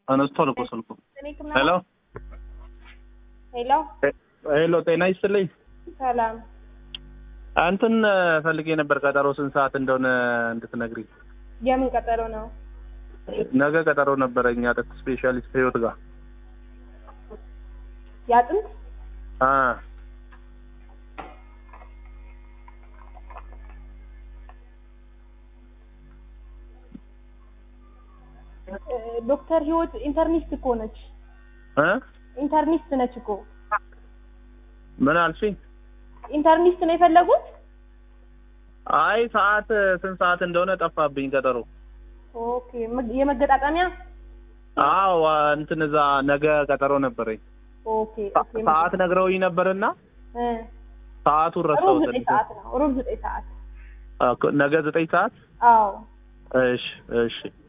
አነስቷል እኮ ስልኩ። ሄሎ ሄሎ ሄሎ፣ ጤና ይስጥልኝ። ሰላም። እንትን ፈልጌ ነበር ቀጠሮ ስንት ሰዓት እንደሆነ እንድትነግሪኝ። የምን ቀጠሮ ነው? ነገ ቀጠሮ ነበረኝ አጥንት ስፔሻሊስት ህይወት ጋር የአጥንት አ እ፣ ዶክተር ህይወት ኢንተርኒስት እኮ ነች። እ ኢንተርኒስት ነች እኮ። ምን አልሽኝ? ኢንተርኒስት ነው የፈለጉት? አይ ሰዓት ስንት ሰዓት እንደሆነ ጠፋብኝ ቀጠሮ። ኦኬ። መ- የመገጣጠሚያ አዎ እንትን እዛ ነገ ቀጠሮ ነበረኝ። ኦኬ ኦኬ። ሰዓት ነግረውኝ ነበርና እ፣ ሰዓቱን ሩብ ረሳሁት። ዘጠኝ ሰዓት ነው። ሩብ ዘጠኝ ሰዓት። ነገ ዘጠኝ ሰዓት አዎ እሺ እሺ